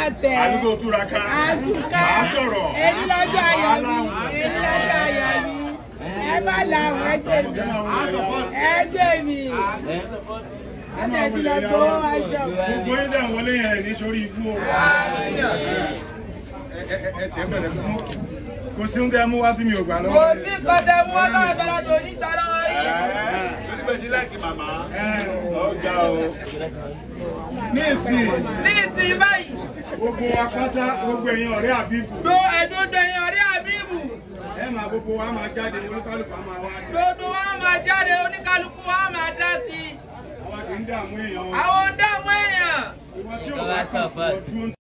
tẹ̀. àdúgbò túraká àtúkà máa sọ̀rọ̀ èyí lọ́jọ́ ayọ̀ mi èyí lọ́jọ́ ayọ̀ mi ẹ bá làwọn ẹgbẹ́ mi ẹgbẹ́ mi ẹgbẹ́ mi lọ gbowó aṣọ. gbogbo yín dẹ̀ wọlé yẹn ní sórí ibú o ẹ tẹ́ bẹ̀rẹ̀ fún kò sí oúnjẹ mú wá tí mi ò gbà kò lọ́wọ́ sí kọ́tẹ́ mú ọlọ́run ìgbàlá tó ní ìgbà lọ́wọ́ yìí. Oníbẹ̀jì láìkì màmá. ọjà o ní ìsìn ní ìsìn báyìí gbogbo apáta gbogbo èèyàn ọ̀rẹ́ àbíbù gbó ẹ̀dọ́dọ̀ yẹn ọ̀rẹ́ àbíbù ẹ máa gbogbo wa máa jáde olúkálùkù á máa wá dé gbogbo wa máa jáde oníkálukú wa máa dá sí i àwa kì í dààmú èèyàn àwọn ń dààmú èèyàn. ìwọ tí ò bá kàn fún ọdún